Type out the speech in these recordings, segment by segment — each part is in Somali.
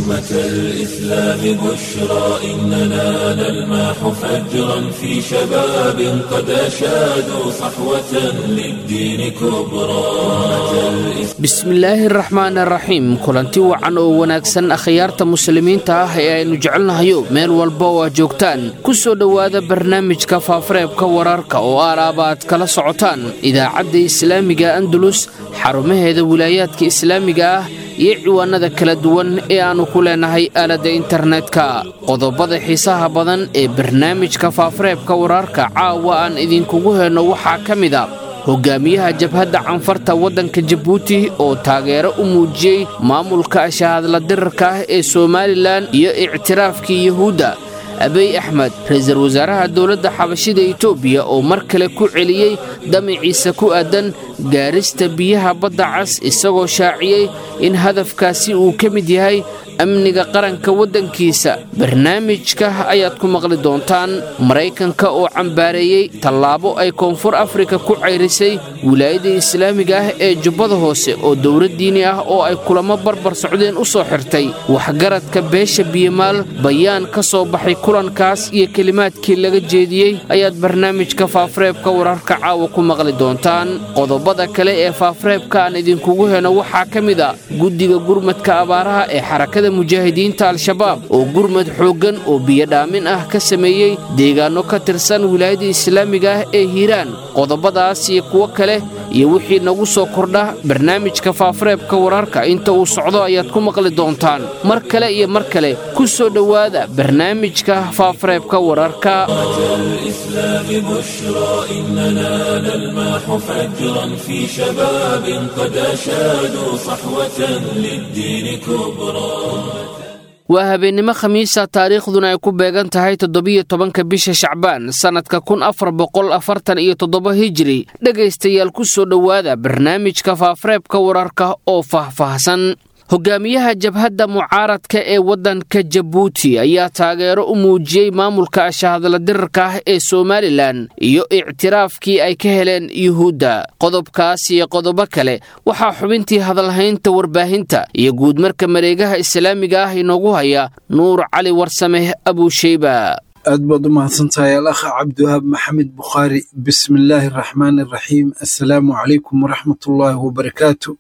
أمة الإسلام بشرى إننا نلمح فجرا في شباب قد أشادوا صحوة للدين كبرى أمة الإسلام bismillaahi raxmaan raxiim kulanti wacan oo wanaagsan akhyaarta muslimiinta ah ee aynu jecelnahayo meel walba oo aad joogtaan ku soo dhowaada barnaamijka faafareebka wararka oo aalaaba aad kala socotaan idaacadda islaamiga andalus xarumaheeda wilaayaadka islaamiga ah iyo ciwaanada kala duwan ee aannu ku leenahay aaladda internetka qodobada xiisaha badan ee barnaamijka faafareebka wararka caawa aan idinkugu helno waxaa ka mid a hogaamiyaha jabhadda canfarta waddanka jabuuti oo taageero u muujiyey maamulka ashahadla dirarka ah ee somalilan iyo ictiraafkii yuhuudda abiy axmed ra-iisul wasaaraha dowladda xabashida etoobiya oo mar kale ku celiyey damiciisa ku aadan gaarista biyaha badda cas isagoo shaaciyey in hadafkaasi uu ka mid yahay amniga qaranka waddankiisa barnaamijka ayaad ku maqli doontaan maraykanka oo cambaareeyey tallaabo ay koonfur afrika ku cayrisay wilaayada islaamiga ah ee jubbada hoose oo dowlad diini ah oo ay kulamo barbar socdeen u soo xirtay waxgaradka beesha biyamaal bayaan ka soo baxay kulankaas iyo kelimaadkii laga jeediyey ayaad barnaamijka faafareebka wararka caawa ku maqli doontaan qodobada kale ee faafareebka aan idinkugu heno waxaa ka mid a guddiga gurmadka abaaraha ee xarakada mujaahidiinta al-shabaab oo gurmad xooggan oo biyodhaamin ah ka sameeyey deegaanno ka tirsan wilaayada islaamiga ah ee hiiraan qodobadaas iyo kuwo kale iyo wixii nagu soo kordha barnaamijka faafareebka wararka inta uu socdo ayaad ku maqli doontaan mar kale iyo mar kale ku soo dhowaada barnaamijka faafareebka wararka الإسلام بشرى إننا نلمح فجرا في شباب قد أشادوا صحوة للدين كبرى waa habeennimo khamiisa taariikhduna ay ku beegan tahay toddobiyo tobanka bisha shacbaan sannadka kun afar boqol afartan iyo toddoba hijiri dhegaystayaal ku soo dhowaada barnaamijka faafareebka wararka oo faahfaahsan hogaamiyaha jabhadda mucaaradka ee waddanka jabuuti ayaa taageero u muujiyey maamulka ashahadla dirarka ah ee somalilan iyo ictiraafkii ay ka heleen yuhuudda qodobkaas iyo qodobo kale waxaa xubintii hadalhaynta warbaahinta iyo guudmarka mareegaha islaamiga ah inoogu haya nuur cali warsameh abuusheyba aad baad u mahadsantahay alakha cabdiwahaab maxamed bukhaari bismillaahi araxmaani araxiim assalaamu calaykum waraxmatullaahi wabarakaatu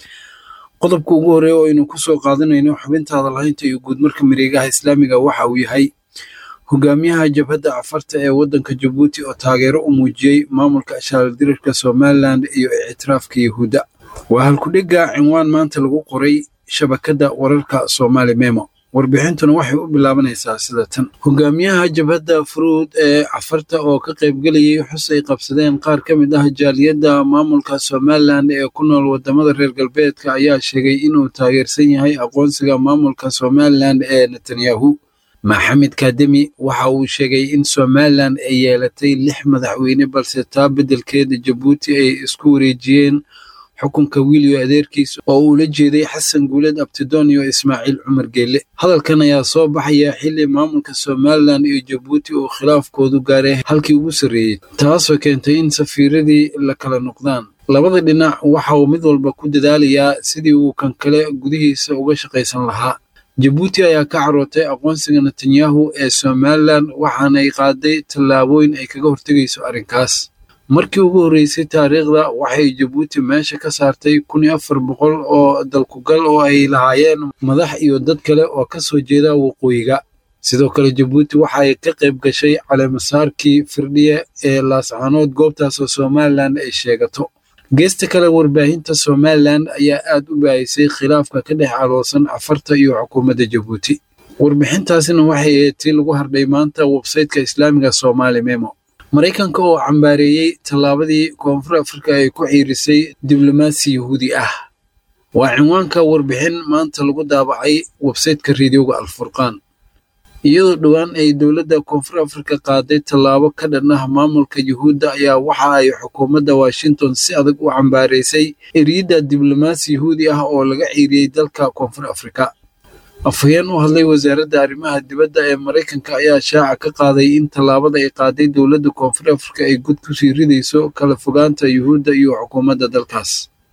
qodobka ugu horreeya oo aynu ku soo qaadanayno xubinta hadalhaynta iyo guudmarka mareegaha islaamiga waxa uu yahay hogaamiyaha jabhadda cafarta ee waddanka jabuuti oo taageero u muujiyey maamulka ashaaldirarka somalilan iyo ictiraafka yahuudda waa halkudhigga cinwaan maanta lagu qoray shabakadda wararka soomaali memo warbixintuna waxay u bilaabanaysaa sida tan hogaamiyaha jabhadda furuud ee cafarta oo ka qaybgelayay xus ay qabsadeen qaar ka mid ah jaaliyadda maamulka somalilan ee ku nool wadamada reer galbeedka ayaa sheegay inuu taageersan yahay aqoonsiga maamulka somalilan ee netanyahu maxamed kademi waxa uu sheegay in somalilan ay yeelatay lix madaxweyne balse taa beddelkeeda jabuuti ay isku wareejiyeen xukunka wiiliyo adeerkiis oo uu la jeeday xasan guuled abtidoon iyo ismaaciil cumar geelle hadalkan ayaa soo baxaya xilli maamulka somalilan iyo jabuuti uu khilaafkoodu gaaray halkii ugu sarreeyey taasoo keentay in safiiradii la kala noqdaan labada dhinac waxa uu mid walba ku dadaalayaa sidii uu kan kale gudihiisa uga shaqaysan lahaa jabuuti ayaa ka carootay aqoonsiga netanyahu ee somalilan waxaanay qaaday tallaabooyin ay kaga hortegayso arrinkaas markii ugu horreysay taariikhda waxay jabuuti meesha ka saartay kun iyo afar boqol oo dalkugal oo ay lahaayeen madax iyo dad kale oo ka soo jeeda waqooyiga sidoo kale jabuuti waxay ka qayb gashay caleemasaarkii firdhiye ee laascaanood goobtaasoo somalilan ay sheegato geesta kale warbaahinta somalilan ayaa aad u baahisay khilaafka ka dhex caloosan cafarta iyo xukuumadda jabuuti warbixintaasina waxay ahayd tii lagu hardhay maanta websayteka islaamiga somaali memo maraykanka oo cambaareeyey tallaabadii koonfur afrika ay ku ciirisay diblomaasi yahuudi ah waa cinwaanka warbixin maanta lagu daabacay websayteka reediyoga alfurqaan iyadoo dhowaan ay dowladda koonfur afrika qaaday tallaabo ka dhan ah maamulka yuhuudda ayaa waxa ay xukuumadda washington si adag u cambaaraysay eriyadda diblomaasi yahuudi ah oo laga ciiriyey dalka koonfur afrika afhayeen u hadlay wasaaradda arrimaha dibadda ee maraykanka ayaa shaaca ka qaaday in tallaabada ay qaaday dowladda koonfur afrika ay gud kusii ridayso kala fogaanta yuhuudda iyo xukuumadda dalkaas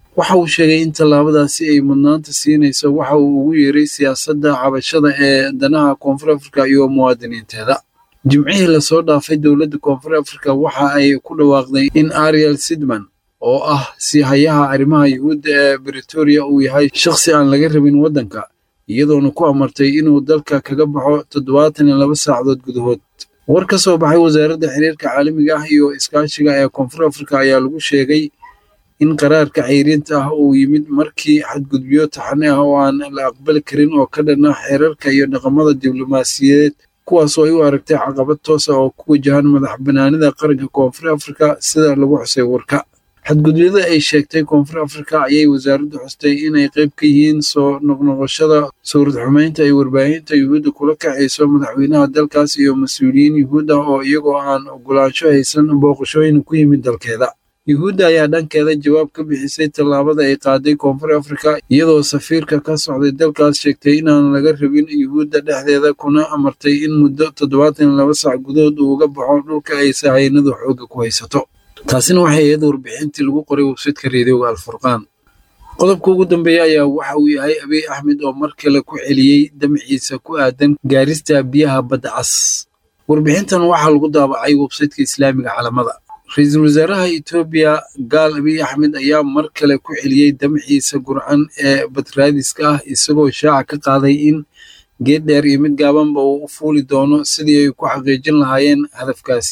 waxa uu sheegay in tallaabadaasi ay mudnaanta siinayso waxa uu ugu yeeray siyaasadda cabashada ee danaha koonfur afrika iyo muwaadiniinteeda jimcihii lasoo dhaafay dowladda koonfur afrika waxa ay ku dhawaaqday in ariel sidman oo ah siihayaha arrimaha yuhuudda ee britoria uu yahay shakhsi aan laga rabin waddanka iyadoona ku amartay inuu dalka kaga baxo toddobaatan iyo laba saacadood gudahood war ka soo baxay wasaaradda xiriirka caalamiga ah iyo iskaashiga ee koonfur afrika ayaa lagu sheegay in qaraarka ceyriinta ah uu yimid markii xadgudubyo taxane ah oo aan la aqbali karin oo ka dhanna xeerarka iyo dhaqamada diblomaasiyadeed kuwaasoo ay u aragtay caqabad toosa oo ku wajahan madax banaanida qaranka koonfur afrika sida lagu xusay warka xadgudubyada ay sheegtay koonfur afrika ayay wasaaraddu xustay inay qayb ka yihiin soo noqnoqoshada sawrad xumeynta ay warbaahinta yuhuudda kula kacayso madaxweynaha dalkaas iyo mas-uuliyiin yuhuud ah oo iyagoo aan ogolaansho haysan booqashooyin ku yimid dalkeeda yuhuudda ayaa dhankeeda jawaab ka bixisay tallaabada ay qaaday koonfur afrika iyadoo safiirka ka socday dalkaas sheegtay inaan laga rabin yuhuudda dhexdeeda kuna amartay in muddo toddobaatan iyo laba sac gudahood uu uga baxo dhulka ay sahaynadu xoogga ku haysato taasina waxay ahayd warbixintii lagu qoray websaytka reediyoga alfurqaan qodobka ugu dambeeya ayaa waxa uu yahay abiy axmed oo mar kale ku celiyey damciisa ku aadan gaarista biyaha badda cas warbixintan waxaa lagu daabacay websaytka islaamiga calamada ra-iisul wasaaraha etoobiya gaal abiy axmed ayaa mar kale ku celiyey damciisa gurcan ee badraadiska ah isagoo shaaca ka qaaday in geed dheer iyo mid gaabanba uu u fuuli doono sidii ay ku xaqiijin lahaayeen hadafkaasi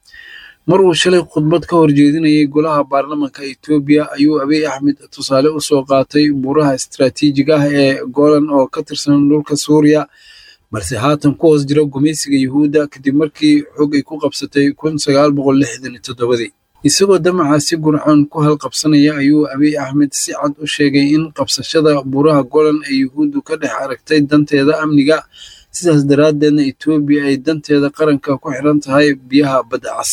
mar uu shalay khudbad ka horjeedinayay golaha baarlamanka etoobiya ayuu abiy axmed tusaale u soo qaatay buuraha istaraatiijiga ah ee golan oo ka tirsan dhulka suuriya balse haatan ku hoos jira gumaysiga yuhuudda kadib markii xog ay ku qabsatay kun sagaal boqol lixdan iyo toddobadii isagoo damacaasi gurcan ku halqabsanaya ayuu abiy axmed si cad u sheegay in qabsashada buuraha golan ee yuhuuddu ka dhex aragtay danteeda amniga sidaas daraaddeedna etoobiya ay danteeda qaranka ku xiran tahay biyaha badda cas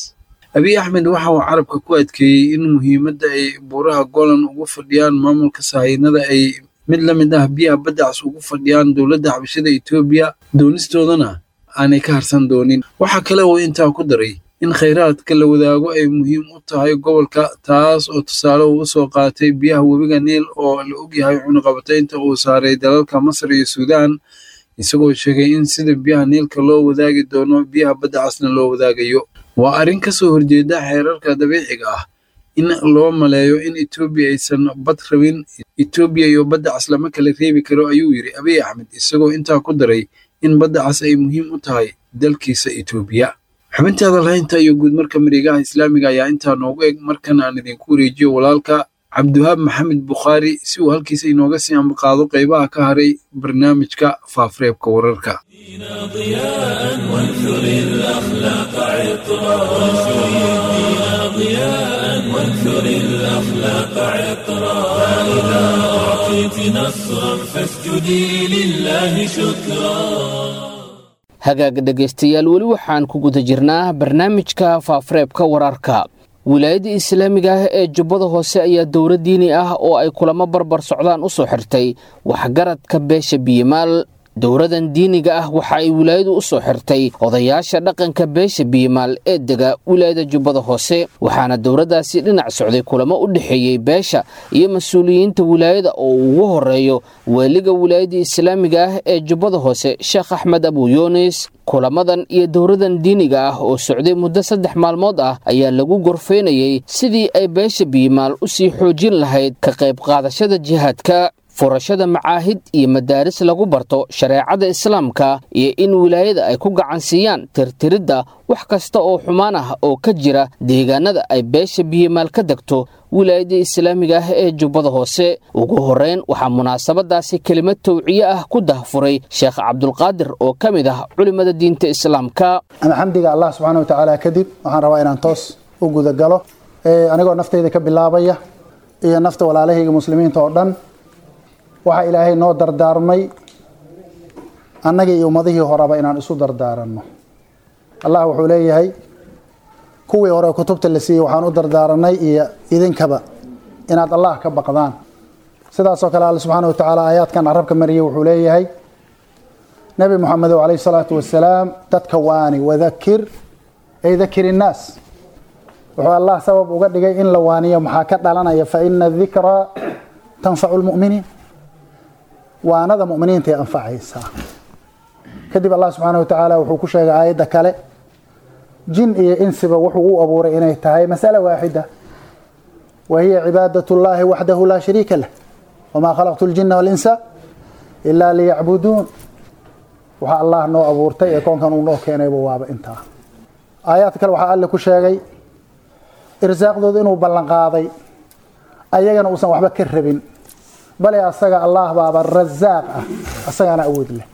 abiy axmed waxa uu carabka ku adkeeyey in muhiimadda ay buuraha golan ugu fadhiyaan maamulka sahaynada ay mid la mid ah biyaha badda cas ugu fadhiyaan dowladda xabashada etoobiya doonistoodana aanay ka harsan doonin waxaa kale uu intaa ku daray in khayraadka la wadaago ay muhiim u tahay gobolka taas oo tusaale uu u soo qaatay biyaha webiga niil oo la ogyahay cunuqabataynta uu saaray dalalka masar iyo suudaan isagoo sheegay in sida biyaha niilka loo wadaagi doono biyaha badda casna loo wadaagayo waa arrin ka soo horjeeda xeerarka dabiiciga ah in loo maleeyo in etoobiya aysan bad rabin etoobiya iyo badda cas lama kala reebi karo ayuu yidhi abiy axmed isagoo intaa ku daray in badda cas ay muhiim u tahay dalkiisa etoobiya xubinta hadalhaynta iyo guudmarka mareegaha islaamiga ayaa intaa noogu eg markan aan idinku wareejiyo walaalka cabdiwahaab maxamed bukhaari si uu halkiisa inooga sii ambaqaado qaybaha ka haray barnaamijka faafureebka wararka ضياء وانثر الأخلاق عطرا وانثر الدين ضياء وانثر الأخلاق عطرا فإذا أعطيت نصرا فاسجدي لله شكرا hagaag dhegaystayaal weli waxaan ku guda jirnaa barnaamijka faafureebka wararka wilaayadda islaamiga ah ee jubbada hoose ayaa dowlad diini ah oo ay kulamo barbar socdaan u soo xirtay waxgaradka beesha biyimaal dowladan diiniga ah waxa ay wilaayadu u soo xirtay odayaasha dhaqanka beesha biyimaal ee dega wilaayada jubbada hoose waxaana dowladdaasi dhinac socday kulamo u dhexeeyey beesha iyo mas-uuliyiinta wilaayada oo uu ugu horeeyo weeliga wilaayada islaamiga ah ee jubbada hoose sheekh axmed abu yunis kulamadan iyo dowladan diiniga ah oo socday muddo saddex maalmood ah ayaa lagu gorfeynayey sidii ay beesha biyimaal u sii xoojin lahayd ka qayb qaadashada jihaadka furashada macaahid iyo madaaris lagu barto shareecada islaamka iyo in wilaayada ay ku gacansiiyaan tirtiridda wax kasta oo xumaan ah oo ka jira deegaanada ay beesha biyimaal ka degto wilaayada islaamiga ah ee jubbada hoose ugu horreyn waxaa munaasabadaasi kelimad towciye ah ku dahfuray sheekh cabdulqaadir oo ka mid ah culimmada diinta islaamka ama xamdiga allah subxaana wa tacaala kadib waxaan rabaa inaan toos u gudagalo anigoo naftayda ka bilaabaya iyo nafta walaalahayga muslimiinta oo dhan waxaa ilaahay noo dardaarmay annagii iyo ummadihii horeba inaan isu dardaaranno allah wuxuu leeyahay kuwii hore kutubta la siiyey waxaan u dardaaranay iyo idinkaba inaad allah ka baqdaan sidaasoo kale alle subxaana wa tacaala aayaadkan carabka mariyey wuxuu leeyahay nebi moxamedow calayhi salaatu wasalaam dadka waani wadakir ay dakir innaas wuxuu allah sabab uga dhigay in la waaniyo maxaa ka dhalanaya fa ina dikraa tanfacu lmu'miniin waanada mu'miniintay anfacaysaa kadib allah subxaana wa tacaala wuxuu ku sheegay aayadda kale jin iyo insiba wuxuu u abuuray inay tahay masala waaxida wa hiya cibaadat llahi waxdahu laa shariika lah wamaa khalaqtu ljina walinsa ilaa liyacbuduun waxaa allah noo abuurtay ee koonkan uu noo keenayba waaba intaa aayaadka kale waxaa alle ku sheegay irsaaqdooda inuu ballan qaaday ayagana uusan waxba ka rabin bale asaga allah baaba rasaaq ah asagaana awood leh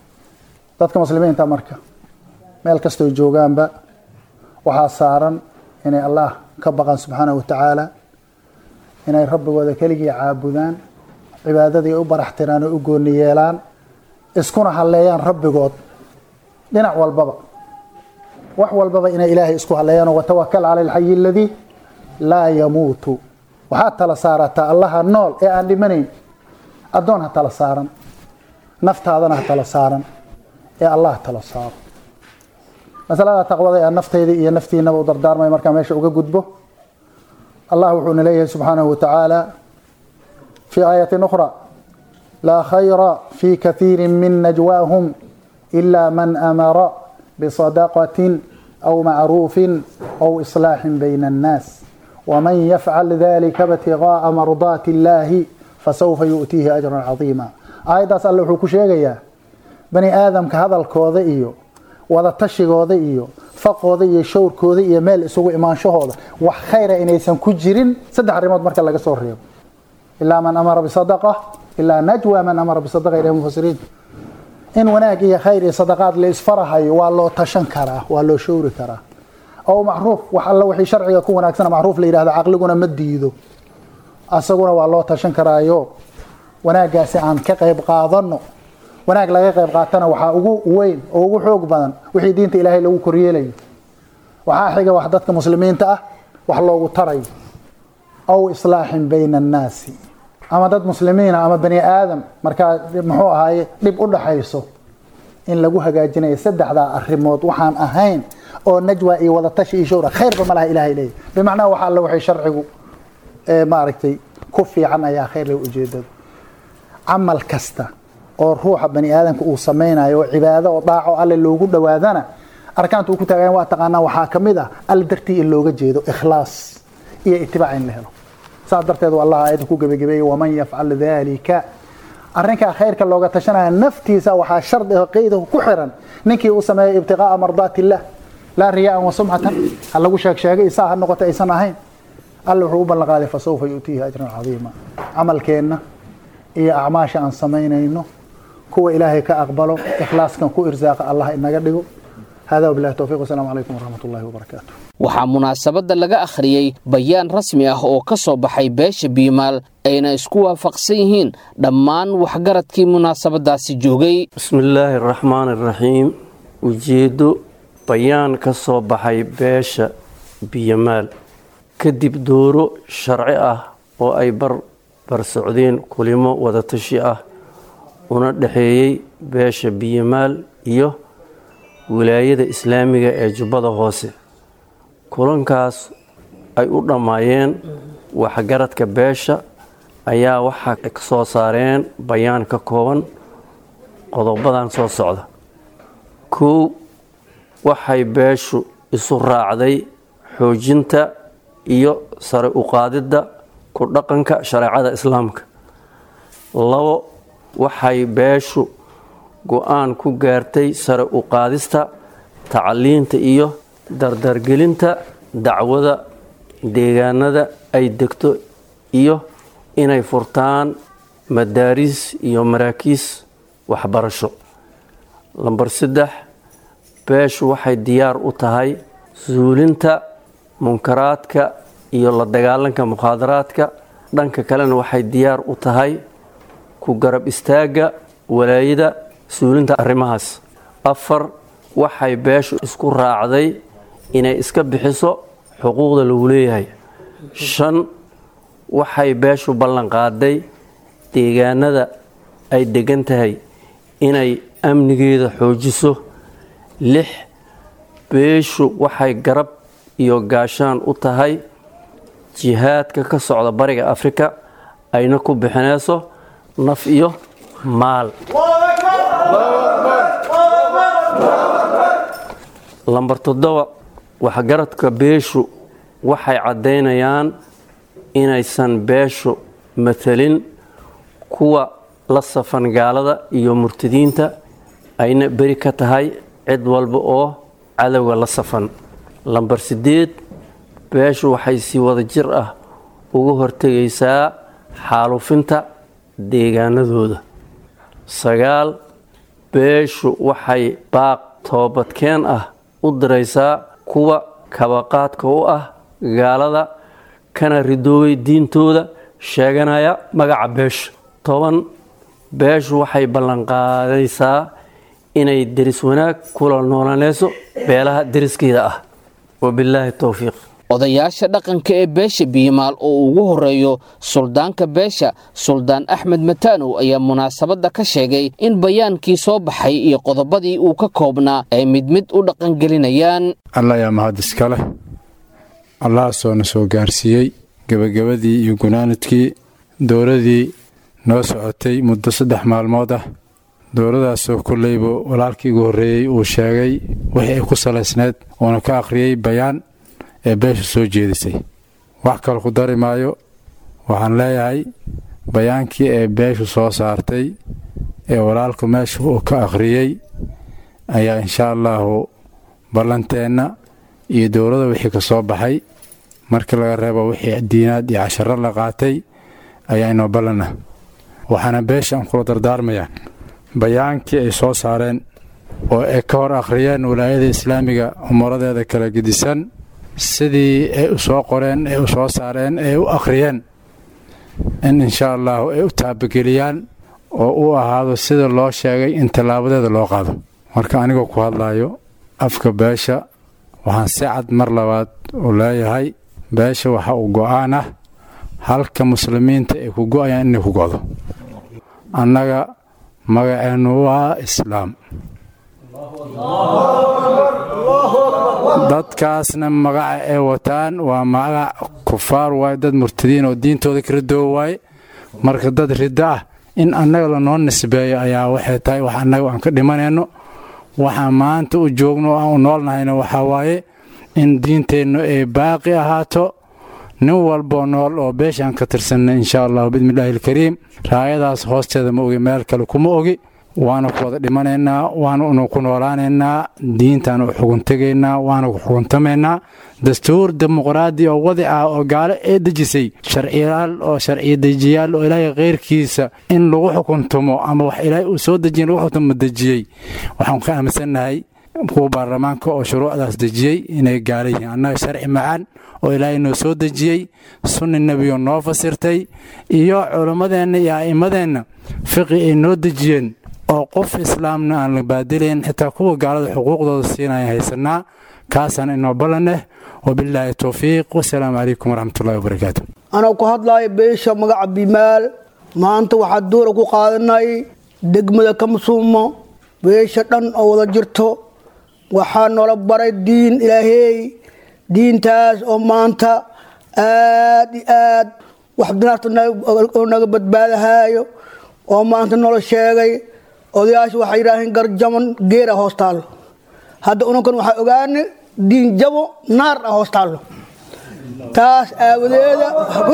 dadka muslimiinta marka meel kastoo joogaanba waxaa saaran inay allah ka baqaan subxaanahu wa tacaala inay rabbigooda keligii caabudaan cibaadadii u baraxtiraan oo u gooni yeelaan iskuna halleeyaan rabbigood dhinac walbaba wax walbaba inay ilaahay isku halleeyaan watawakal cala alxayi aladii laa yamuutu waxaad tala saarataa allaha nool ee aan dhimanayn addoon ha tala saaran naftaadana ha tala saaran ee allah tala saaro masalada taqwada ee naftayda iyo naftiinaba u dardaarmay markaa meesha uga gudbo allah wuxuuna leeyahay subxaanahu wa tacaala في آية أخرى لا خير في كثير من نجواهم إلا من أمر بصدقة أو معروف أو إصلاح بين الناس ومن يفعل ذلك ابتغاء مرضات الله فسوف يؤتيه أجرا عظيما آية الله وحو كشيغيا بني آدم كهذا الكوذي إيو wada tashigooda iyo faqooda iyo showrkooda iyo meel isugu imaanshahooda wax khayra inaysan ku jirin saddex arrimood marka laga soo reebo ilaa man amara bisadaqa ilaa najwa man amara bisadaqa ilaa mufasiriin in wanaag iyo khayr iyo sadaqaad la isfarahayo waa loo tashan karaa waa loo showri karaa oo macruuf wax alla wixii sharciga ku wanaagsana macruuf la yidhahdo caqliguna ma diido asaguna waa loo tashan karaayo wanaaggaasi aan ka qayb qaadano wanaag laga qayb qaatana waxaa ugu weyn oo ugu xoog badan wixii diinta ilaahay lagu koryeelayo waxaa xiga wax dadka muslimiinta ah wax loogu tarayo aw islaaxin bayna annaasi ama dad muslimiina ama bani aadam markaa muxuu ahaaye dhib u dhaxayso in lagu hagaajinayo saddexdaa arrimood waxaan ahayn oo najwa iyo wadatashi iyo showra khayrba ma laha ilahay leeyahy bimacnaha waxa alle waxay sharcigu maaragtay ku fiican ayaa khayr leh ujeedada camal kasta oo ruuxa bani aadamka uu samaynayo oo cibaado oo daaco alle loogu dhowaadana arkaanta uu ku taagayan waa taqaanaa waxaa ka mid ah alle dartii in looga jeedo ikhlaas iyo itibaac in la helo saas darteed u allah aayadda ku gebagabeeyey waman yafcal dalika arrinkaa khayrka looga tashanaya naftiisa waxaa shardi oo qeydahu ku xiran ninkii uu sameeyo ibtiqaa'a mardaati illah laa riyaa'an wa sumcatan ha lagu sheeg sheegay isaa ha noqota aysan ahayn alle wuxuu u ballan qaaday fasawfa yu'tiihi ajran cadiima camalkeenna iyo acmaasha aan samaynayno kuwa ilaahay ka aqbalo ikhlaaskan ku irsaaqa allah inaga dhigo hada wabilahi towfiq wasalaamu calaykum waraxmat ullahi wabarakaatu waxaa munaasabadda laga akhriyey bayaan rasmi ah oo ka soo baxay beesha biimaal ayna isku waafaqsan yihiin dhammaan waxgaradkii munaasabadaasi joogay bismillaahi araxmaan araxiim ujeeddo bayaan ka soo baxay beesha biyamaal kadib dooro sharci ah oo ay barbar socdeen kulimo wadatashi ah una dhexeeyey beesha biyamaal iyo wilaayada islaamiga ee jubbada hoose kulankaas ay u dhammaayeen waxgaradka beesha ayaa waxaa ka soo saareen bayaan ka kooban qodobadan soo socda kow waxay beeshu isu raacday xoojinta iyo sare uqaadidda ku dhaqanka shareecada islaamka labo waxay beeshu go-aan ku gaartay sare u qaadista tacliinta iyo dardargelinta dacwada deegaanada ay degto iyo inay furtaan madaariis iyo maraakiis waxbarasho lambar saddex beeshu waxay diyaar u tahay suulinta munkaraadka iyo la dagaalanka mukhaadaraadka dhanka kalena waxay diyaar u tahay ku garab istaagga walaayada suulinta arrimahaas afar waxay beeshu isku raacday inay iska bixiso xuquuqda lagu leeyahay shan waxay beeshu ballan qaaday deegaanada ay degan tahay inay amnigeeda xoojiso lix beeshu waxay garab iyo gaashaan u tahay jihaadka ka socda bariga afrika ayna ku bixinayso naf iyo maal lambar toddoba waxgaradka beeshu waxay caddaynayaan inaysan beeshu matalin kuwa la safan gaalada iyo murtadiinta ayna beri ka tahay cid walba oo cadowga la safan lambar siddeed beeshu waxay si wada jir ah uga hortegaysaa xaalufinta deegaanadooda sagaal beeshu waxay baaq toobadkeen ah u diraysaa kuwa kabaqaadka u ah gaalada kana ridoobay diintooda sheeganaya magaca beesha toban beeshu waxay ballanqaadaysaa inay deris wanaag kula noolanayso beelaha deriskeeda ah wabilaahi towfiiq odayaasha dhaqanka ee beesha biyimaal oo ugu horeeyo suldaanka beesha suldaan axmed mataanow ayaa munaasabadda ka sheegay in bayaankii soo baxay iyo qodobadii uu ka koobnaa ay mid mid u dhaqangelinayaan alla ayaa mahad iska leh allahaasoo na soo gaarsiiyey gebagabadii iyo gunaanadkii dowladii noo socotay muddo saddex maalmood ah dowladaasoo kolleyba walaalkii ugu horreeyey uu sheegay wixii ay ku salaysneed uuna ka akhriyey bayaan ee beesha soo jeedisay wax kale ku dari maayo waxaan leeyahay bayaankii ee beeshu soo saartay ee walaalku meesha uu ka akhriyey ayaa inshaa allaahu ballanteenna iyo dowladda wixii ka soo baxay markii laga reebo wixii diinaad iyo casharo la qaatay ayaa inoo ballan ah waxaana beesha aan kula dardaarmayaa bayaankii ay soo saareen oo ay ka hor akhriyeen walaayada islaamiga umaradeeda kala gedisan sidii ay u soo qoreen ay u soo saareen ay u akhriyeen in inshaa allaahu ay u taabageliyaan oo u ahaado sida loo sheegay in tallaabadeeda loo qaado marka anigoo ku hadlaayo afka beesha waxaan si cad mar labaad u leeyahay beesha waxa uu go'aan ah halka muslimiinta ay ku go'ayaan inay ku go'do annaga magaceennu waa islaam dadkaasna magaca ay wataan waa magac kufaar waaye dad murtadiin oo diintooda ka ridoo waaye marka dad riddo ah in annaga lanoo nisbeeyo ayaa waxay tahay wax annaga aan ka dhimanayno waxaan maanta u joogno oo aan u noolnahayna waxaa waaye in diinteennu ay baaqi ahaato nin walboo nool oo beeshaan ka tirsanna inshaa allahu bismillaahi alkariim raayadaas hoosteeda ma ogi meel kale kuma ogi waana ku wada dhimanaynaa waananu ku noolaanaynaa diintaan u xuguntegaynaa waana ku xuguntamaynaa dastuur dimuqraadi oo wadi ah oo gaalo ee dejisay sharciyaal oo sharciya dejiyaal oo ilaahay khayrkiisa in lagu xukuntumo ama wax ilaahay uu soo dejiya lagu xukuntumo dejiyey waxaan ka aaminsannahay kuwa baarlamaanka oo shuruucdaas dejiyey inay gaala yihiin annaga sharci macaan oo ilaahay noo soo dejiyey sunni nebiyo noo fasirtay iyo culimmadeenna iyo a'immadeenna fiqi ay noo dejiyeen oo qof islaamna aan la baadilayn xitaa kuwa gaalada xuquuqdooda siinaya haysanaa kaasaan inoo ballaneh wabilaahi towfiiq wasalaamu calaykum waraxmatullahi wabarakaatu anoo ku hadlaaya beesha magaca bimaal maanta waxaa duura ku qaadanay degmada kamsuumo beesha dhan oo wada jirto waxaa noola baray diin ilaahey diintaas oo maanta aad i aad wax dinaarta oo naga badbaadahaayo oo maanta noola sheegay odayaasha waxay yidhaaheen garjaman geera hoos taallo hadda unankan waxaa ogaane diin jabo naar ah hoos taallo taas aawadeeda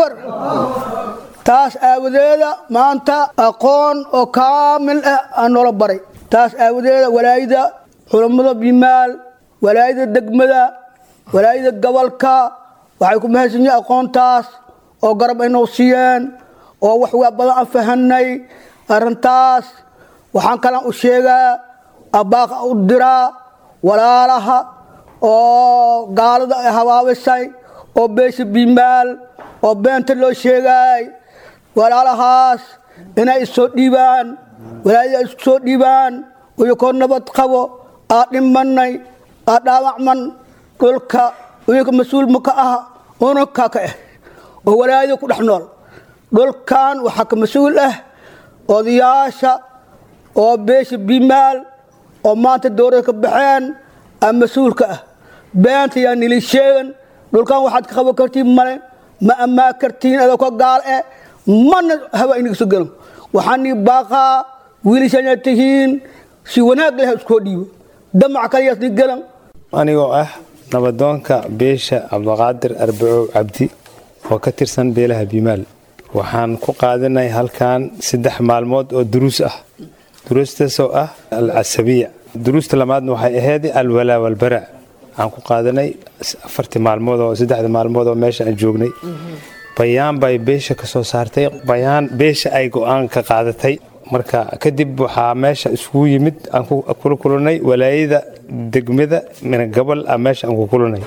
taas aawadeeda maanta aqoon oo kaamil ah aan noola baray taas aawadeeda walaayada culammada bimaal walaayada degmada walaayada gobolka waxay ku mahadsan yihiin aqoontaas oo garab ay noo siiyeen oo wax waa badan aan fahanay arrintaas waxaan kalaan u sheegaa abbaaqa u diraa walaalaha oo gaalada ay habaabisay oo beesha bimaal oo beenta loo sheegaay walaalahaas inay isoo dhiibaan walaayada isku soo dhiibaan uyakoo nabad qabo aa dhimanay aa dhaawacman dhulka uyaka mas-uulma ka ah unankaa ka ah oo walaayada ku dhex nool dhulkan waxaa ka mas-uul ah odayaasha oo beesha bimaal oo maanta dowlada ka baxeen aa mas-uulka ah beenta yaa nili sheegan dhulkan waxaad ka qaban kartiin male ma ammaa kartiin adoo ka gaal eh mana haba inaga soo galan waxaan nii baaqaa wiilishana tihiin si wanaag leh iskoo dhiibo damac kaliyaas ni galan anigoo ah nabadoonka beesha cabdiqaadir arbacow cabdi oo ka tirsan beelaha biimaal waxaan ku qaadanay halkan saddex maalmood oo duruus ah duruustaasoo ah alcasabiya duruusta lamaadna waxay ahayd alwalaa walbara aan ku qaadanay afartii maalmood oo saddexda maalmood oo meesha aan joognay bayaan bay beesha ka soo saartay bayaan beesha ay go-aan ka qaadatay marka kadib waxaa meesha isugu yimid aan kula kulanay walaayada degmada mina gobol ah meesha aan ku kulanay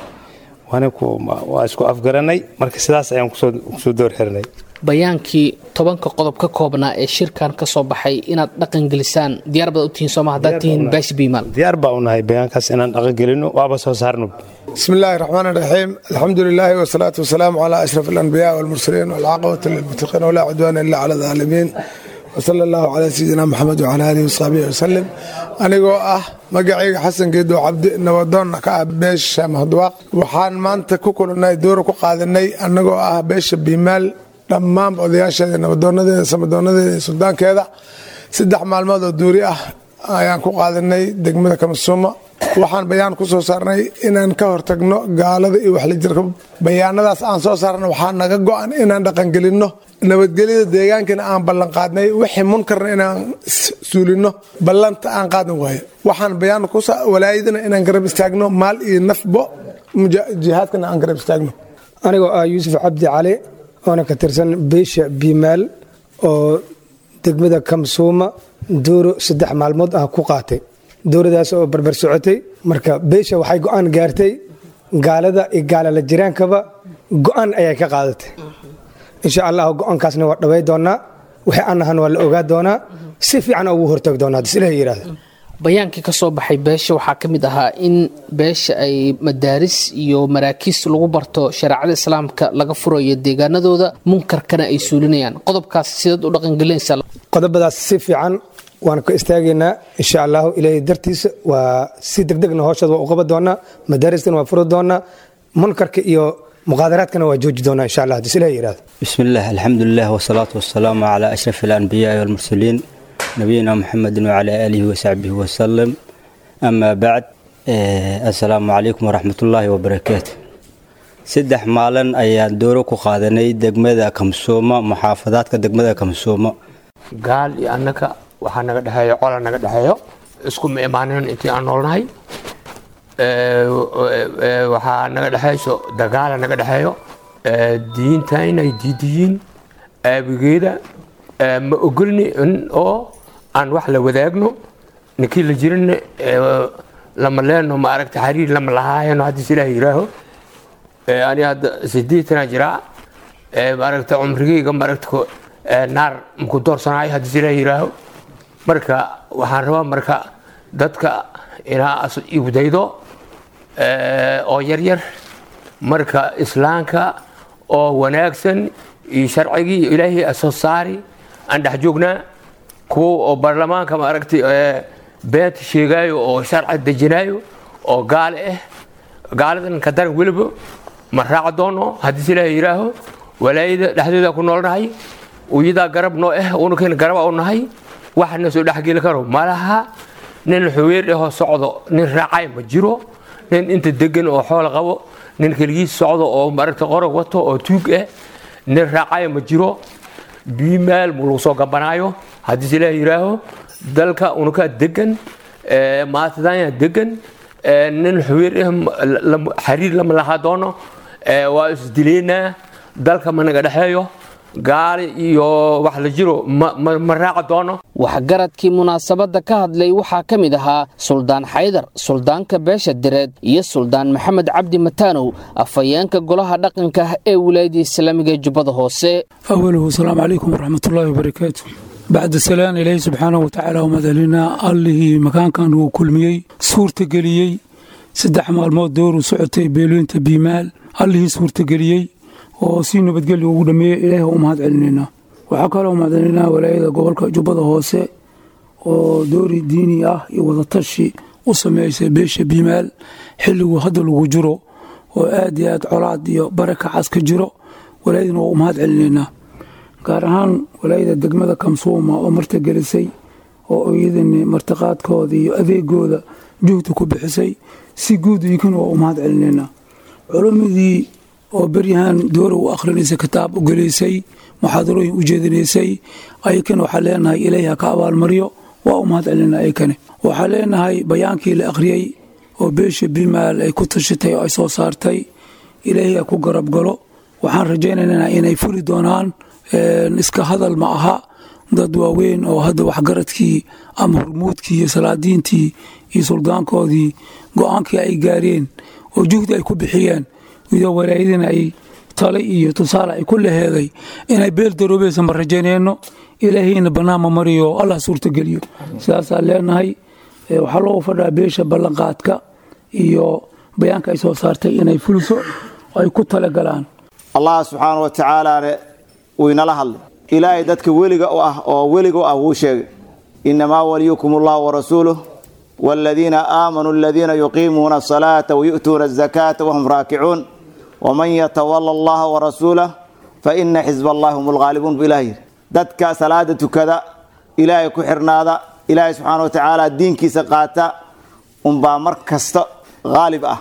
waa isku afgaranay marka sidaas ayaan kusoo door xiranay bayaankii tobanka qodob ka koobnaa ee shirkan ka soo baxay inaad dhaqan gelisaan diyaar baad u tihiin sooma haddaad tihiin baashi biimaal diyaar baa u nahay bayaankaas inaan dhaqan gelino waaba soo saarno بسم الله الرحمن الرحيم الحمد لله والصلاة والسلام على أشرف الأنبياء والمرسلين والعاقبة للمتقين ولا عدوان إلا على الظالمين وصلى الله على سيدنا محمد وعلى آله وصحبه وسلم anigoo ah magacayga xasan geedo cabdi nabadoonna ka ah beesha mahadwaaq waxaan maanta ku kulannay doora ku qaadanay annagoo ah beesha biimaal dhammaanba odayaasheeda nabadoonadeeda samadoonadeeda iyo suldaankeeda saddex maalmood oo duuri ah ayaan ku qaadanay degmada kamasuuma waxaan bayaan ku soo saarnay inaan ka hortagno gaalada iyo waxlijirka bayaanadaas aan soo saarna waxaa naga go-an inaan dhaqangelinno nabadgelyada deegaankana aan ballanqaadnay wixii munkarna inaan suulino ballanta aan qaadan waayo waxaan bayaan walaayadana inaan garab istaagno maal iyo nafbo jihaadkana aan garab istaagno anigoo ah yuusuf cabdi cali oona ka tirsan beesha biimaal oo degmada kamsuuma dooro saddex maalmood ah ku qaatay dowladaas oo barbar socotay marka beesha waxay go-aan gaartay gaalada iyo gaalala jiraankaba go-aan ayay ka qaadatay insha allah go-aankaasna waa dhaway doonaa wixii aan ahan waa la ogaa doonaa si fiican ugu hortagi doonaa dislah yidhahda bayaankii ka soo baxay beesha waxaa ka mid ahaa in beesha ay madaaris iyo maraakiis lagu barto shareecada islaamka laga furayo deegaanadooda munkarkana ay suulinayaan qodobkaas sidaad u dhaqangelinaysaa qodobadaas si fiican waan ka istaagaynaa insha allahu ilaahay dartiisa waa si degdegna hooshooda waa u qaban doonaa madaaristana waa furi doonaa munkarka iyo muqaadaraadkana waa jooji doonaa insha allah hadii silah yidhahdo بسم الله الحمد لله والصلاة والسلام على أشرف الأنبياء والمرسلين نبينا محمد وعلى آله وصحبه وسلم أما بعد آه، السلام عليكم ورحمة الله وبركاته saddex maalin ayaan dooro ku qaadanay degmada kamsooma muxaafadaadka degmada kamsooma gaal iyo annaka waxaa naga dhexeeyo cola naga dhexeeyo isku ma imaanin intii aan noolnahay waxaa naga dhexeyso dagaala naga dhexeeyo diinta inay diidiyiin aabigeeda ma ogolni in oo aan wax la wadaagno ninkii la jirin lama leeno ma aragta xariir lama lahaayano haddii ilaah yiraaho ani hadda sideetana jiraa maaragta cumrigeyga maaragta naar maku doorsanayo haddii ilaah yiraaho marka waxaan rabaa marka dadka inaa ibdaydo oo yaryar marka islaamka oo wanaagsan iyo sharcigii iyo ilaahay soo saari aan dhex joognaa kuwa oo baarlamaanka maaragtay beenta sheegaayo oo sharci dejinaayo oo gaale ah gaaladan ka daran weliba ma raaca doono haddii ilaahay yidhaaho walaayada dhexdeeda ku noolnahay uyadaa garab noo ah unukeena garaba u nahay waxna soo dhexgeli karo malaha nin xuweer ahoo socdo nin raacay ma jiro nin inta degan oo xool qabo nin keligiis socdo oo maaragta qorog wato oo tuug ah nin raacay ma jiro biimaal mu lagu soo gabanaayo haddii ilaah yidhaaho dalka unukaa degan maatadanya degan nin xuweer ah xariir lama lahaa doono waa isdileynaa dalka ma naga dhexeeyo gaali iyo wax la jiro ma raaca doono waxgaradkii munaasabadda ka hadlay waxaa ka mid ahaa suldaan xaydar suldaanka beesha direed iyo suldaan maxamed cabdi mataanow afhayeenka golaha dhaqanka ee wilaayadda islaamiga ee jubbada hoose أوله السلام عليكم ورحمة الله وبركاته بعد السلام إلهي سبحانه وتعالى ومدلنا الله مكان كان هو كل ميي سورة قليي سدح مالمود دور وسعتي بيلين تبيمال الله سورة قليي وسينو بتقلي ودمي إلهي ومهد علينا وحكى لهم مدلنا ولايدا قبلك جبضة هوسي oo doori diini ah iyo wadatashi u sameysay beesha biimaal xilliguu hadda lagu jiro oo aad iyo aad colaad iyo barakacaas ka jiro walaayadina waa u mahad celinaynaa gaar ahaan walaayada degmada kamsuuma oo martagelisay oo iyadani martiqaadkooda iyo adeegooda juhda ku bixisay si guud iykana waa u mahad celinaynaa culumadii oo beryahan doora u akhrinaysay kitaab u gelaysay muxaadarooyin u jeedinaysay ayakana waxaa leenahay ilaahi ha ka abaalmaryo waa u mahad celinaa ayakane waxaa leenahay bayaankii la akhriyey oo beesha bimaal ay ku tashatay oo ay soo saartay ilaahi ha ku garab galo waxaan rajaynaynaa inay fuli doonaan iska hadal ma aha dad waaweyn oo hadda waxgaradkii ama hormuudkii iyo salaadiintii iyo suldaankoodii go-aankii ay gaareen oo juhdi ay ku bixiyeen iyadoo walaayadina ay tale iyo tusaale ay ku laheeday inay beel daroobaysa ma rajaynayno ilaahayna bannaanma mariyo allah suurtageliyo sidaasaan leenahay waxaa loogu fadhaa beesha ballanqaadka iyo bayaanka ay soo saartay inay fuliso oo ay ku talagalaan allah subxaana wa tacaalaane wuu inala hadlay ilaahay dadka weliga u ah oo weliga u ah wuu sheegay inamaa waliyukum allah warasuuluh waaladiina aamanuu aladiina yuqiimuuna asalaata wayu'tuuna azakaata wahum raakicuun waman yatawala allaha warasuulah faina xisba allahi hum lghaalibuun bu ilah yidhi dadka salaada tukada ilaahay ku xirnaada ilaahay subxaana wa tacaala diinkiisa qaata unbaa mar kasta haalib ah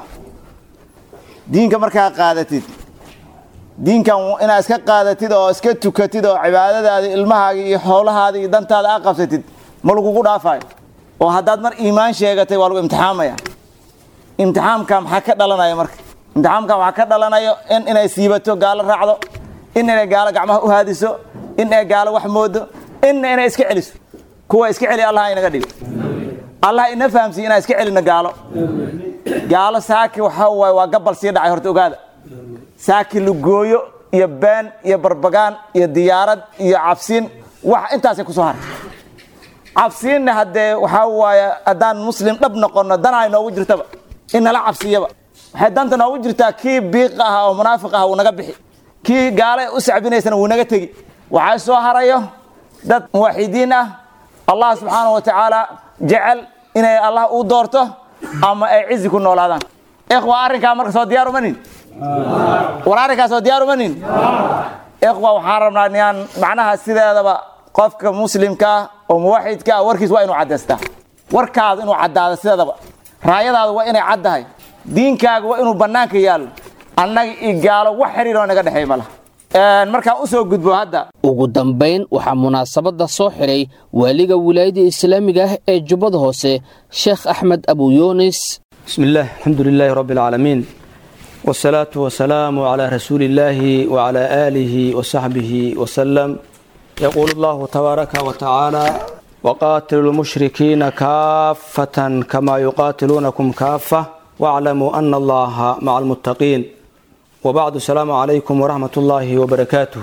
diinka markaa qaadatid diinkan inaad iska qaadatid oo iska tukatid oo cibaadadaada ilmahaaga iyo xoolahaada iyo dantaada a qabsatid ma lagugu dhaafayo oo haddaad mar iimaan sheegatay waa lagu imtixaamaya imtixaamka maxaa ka dhalanaya marka imtixaamka waxaa ka dhalanayo in inay siibato gaalo raacdo in inay gaalo gacmaha u haadiso in ay gaalo wax moodo inna inay iska celiso kuwa iska celi allah inaga dhigo allah ina fahamsiiy inaan iska celino gaalo gaalo saaki waxaa waaye waa gabal sii dhacay horta ogaada saaki lugooyo iyo been iyo barbagaan iyo diyaarad iyo cabsiin wax intaasay kusoo haray cabsiinna haddee waxaa waaye haddaan muslim dhab noqono danaa noogu jirtaba in nala cabsiyaba waxay danta noogu jirtaa kii biiq ah oo munaafiq ah wuu naga bixi kii gaale u sacbinaysana wuu naga tegi waxaa soo harayo dad muwaxidiin ah allah subxaana wa tacaala jecel inay allah u doorto ama ay cizi ku noolaadaan ikhwa arrinkaa marka soo diyaar umanin war arrinkaa soo diyaar umanin ikhwa waxaan rabnaa inaan macnaha sideedaba qofka muslimka ah oo muwaxidka ah warkiis waa inuu caddaystaa warkaada inuu caddaado sideedaba raayadaada waa inay caddahay diinkaaga waa inuu bannaanka yaallo annaga iyo gaalo wax xiriiroo naga dhexeey ma laha markaan u soo gudbo hadda ugu dambayn waxaa munaasabadda soo xiray waaliga wilaayada islaamiga ah ee jubbada hoose sheekh axmed abu yuunis بسم الله الحمد لله رب العالمين والصلاة والسلام على رسول الله وعلى آله وصحبه وسلم يقول الله تبارك وتعالى وقاتلوا المشركين كافة كما يقاتلونكم كافة واعلموا أن الله مع المتقين وبعد السلام عليكم ورحمة الله وبركاته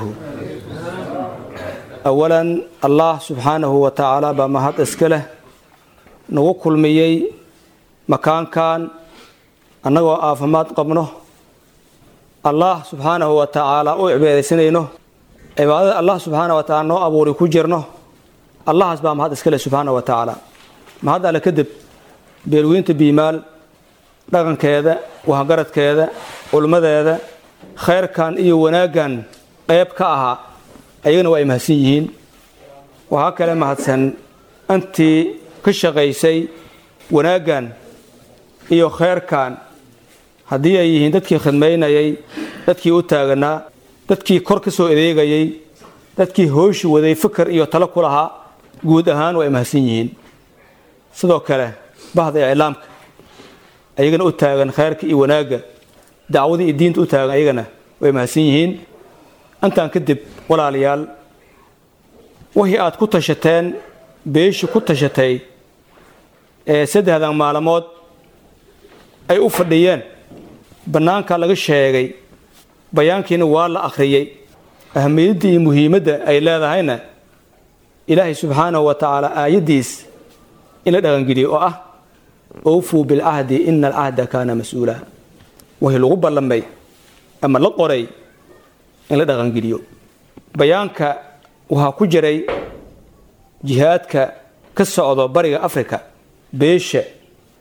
أولا الله سبحانه وتعالى بمهد اسكله نوكل ميي makaankan annagoo aafimaad qabno allah subxaanahu wa tacaala u cibaadaysanayno cibaadada allah subxaana wa tacaala noo abuuray ku jirno allahaas baa mahad iskale subxaana wa tacaala mahad alle kadib beelweynta biimaal dhaqankeeda wahgaradkeeda culmadeeda khayrkan iyo wanaaggan qayb ka ahaa ayagana waa ay mahadsan yihiin waxaa kale mahadsan antii ka shaqaysay wanaaggan iyo khayrkan haddii ay yihiin dadkii khidmaynayay dadkii u taaganaa dadkii kor ka soo adeegayay dadkii hooshi waday fikir iyo talo ku lahaa guud ahaan waa ay mahadsan yihiin sidoo kale bahda iclaamka ayagana u taagan khayrka iyo wanaagga dacwadii iyo diinta u taagan ayagana way mahadsan yihiin intaan kadib walaalayaal wixii aad ku tashateen beeshii ku tashatay ee saddexdan maalmood ay u fadhiyeen bannaanka laga sheegay bayaankiina waa la akhriyey ahamiyadda iyo muhiimadda ay leedahayna ilaahay subxaanahu wa tacaala aayaddiis in la dhaqangeliyo oo ah owfuu bilcahdi ina alcahda kaana mas-uula wixii lagu ballamay ama la qoray in la dhaqangeliyo bayaanka waxaa ku jiray jihaadka ka socdo bariga africa beesha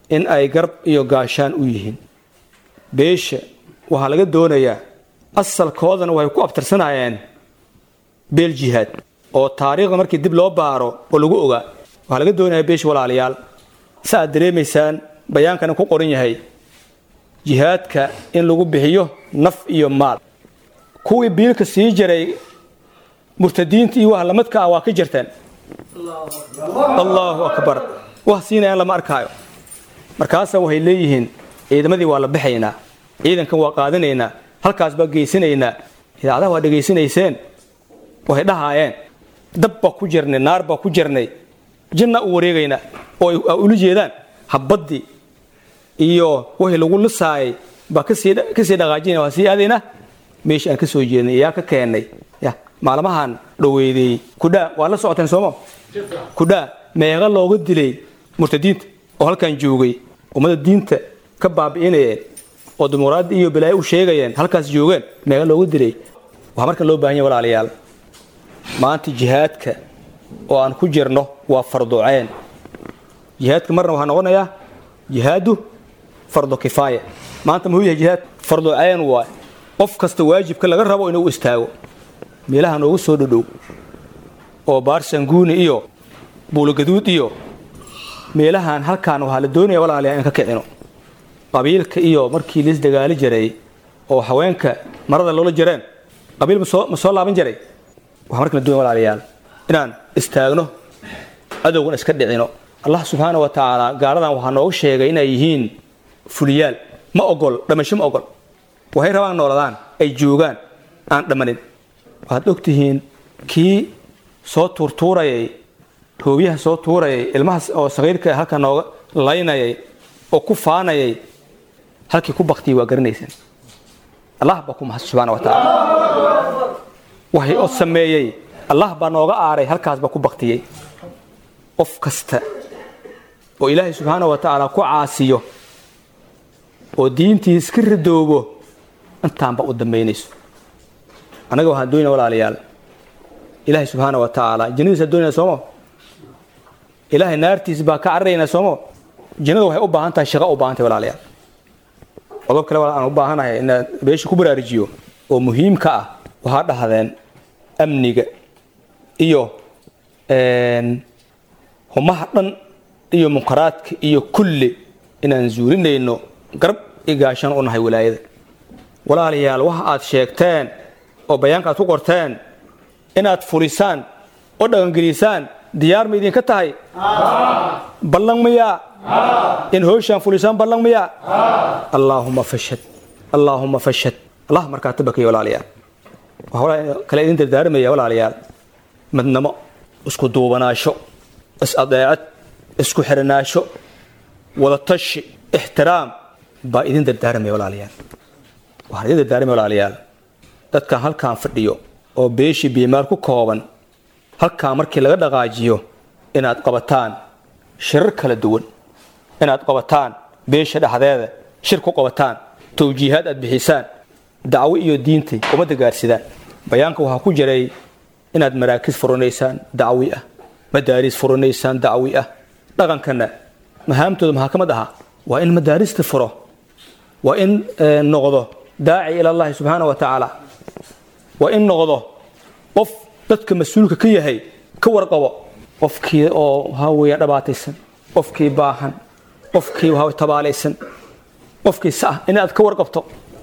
in ay garb iyo gaashaan u yihiin beesha waxaa laga doonayaa asalkoodana waxay ku abtirsanayeen beel jihaad oo taariikhda markii dib loo baaro oo lagu ogaa waxaa laga doonayaa beesha walaalayaal sa aad dareemaysaan bayaankana ku qoran yahay jihaadka in lagu bixiyo naf iyo maal kuwii biilka sii jiray murtadiinta iyo waxa lamadka ah waa ka jirteen allahu akbar wax siinayaan lama arkaayo markaasa waxay leeyihiin ciidamadii waa la baxaynaa ciidankan waa qaadanaynaa halkaas baa geysanaynaa idaacadaha waa dhegaysanayseen waxay dhahaayeen dab baa ku jirnay naar baa ku jirnay janna u wareegaynaa oo ay ula jeedaan habaddii iyo wixii lagu lisaayay baa kasii kasii dhaqaajinaya waa sii aadaynaa meeshii aan ka soo jeednay yaa ka keennay ya maalmahan dhoweydey kudhaa waa la socoteen sooma kudhaa meeqa looga dilay murtadiinta oo halkan joogay ummada diinta ka baabi'inayeen oo dimuqraadi iyo balaayo u sheegayeen halkaas joogeen meeqa looga dilay waxaa marka loo baahan yahay walaalayaal maanta jihaadka oo aan ku jirno waa farduceen jihaadka marna waxaa noqonayaa jihaadu fardu kifaaya maanta muxuu yahay jihaad farduceen waay qof kasta waajibka laga rabo inuu istaago meelaha noogu soo dhodhow oo baarsanguuni iyo buulogaduud iyo meelahan halkaan waxaa la doonaya walaalayaa in ka kicino qabiilka iyo markii liis dagaali jiray oo haweenka marada loola jireen qabiil masoo ma soo laaban jiray waxaa marka la doonaya walaalayaal inaan istaagno adowgan iska dhicino allah subxaana wa tacaala gaaladan waxaa nooga sheegay inay yihiin fuliyaal ma ogol dhamasho ma ogol waxay rabaan nooladaan ay joogaan aan dhammanin waxaad ogtihiin kii soo tuurtuurayay hoobiyaha soo tuurayay ilmahaas oo sakiirka halka nooga laynayay oo ku faanayay halkii ku baktiyay waa garanaysaan allah baa ku mahad subxaana wa tacaala waxay oo sameeyey allah baa nooga aaray halkaas baa ku baktiyey qof kasta oo ilaahay subxaana wa tacaala ku caasiyo oo diintiis ka ridoobo intaanba u dambaynayso annaga waxaan doonaya walaalayaal ilaahay subxaana wa tacaala jannadiisa doonaya sooma ilaahay naartiis baa ka cararaynaa sooma jannada waxay u baahan tahay shaqo u baahan tahay walaalayaal qodob kale aan u baahanahay inaan beesha ku baraarujiyo oo muhiimka ah waxaa dhahdeen amniga iyo humaha dhan iyo munkaraadka iyo kulli inaan zuulinayno garab i gaashaan u nahay walaayada walaalayaal waxa aad sheegteen oo bayaanka aad ku qorteen inaad fulisaan oo dhaqangelisaan diyaar ma idinka tahay ballan miyaa in hooshaan fulisaan ballan miyaa allaahuma fashad allaahuma fashad allah markaa tabakaya walaalayaal waxaa kale idin dardaarmaya walaalayaal midnamo isku duubanaasho is-adeecad isku xiranaasho wadatashi ixtiraam baa idin dardaarmaya walaalayaal waxaan idin dardaarmaya walaalayaal dadkan halkaan fadhiyo oo beeshii biimaal ku kooban halkaan markii laga dhaqaajiyo inaad qabataan shirar kala duwan inaad qabataan beesha dhexdeeda shir ku qabataan towjiihaad aad bixisaan dacwo iyo diintay ummadda gaarsidaan bayaanka waxaa ku jiray inaad maraakis furanaysaan dacwi ah madaaris furanaysaan dacwi ah dhaqankana mahaamtooda maxaa ka mid ahaa waa in madaarista furo waa in noqdo daaci ila allahi subxaana wa tacaala waa in noqdo qof dadka mas-uulka ka yahay ka warqabo qofkii oo waxaa weeyaan dhabaataysan qofkii baahan qofkii waxaa tabaalaysan qofkii sa ah inaad ka warqabto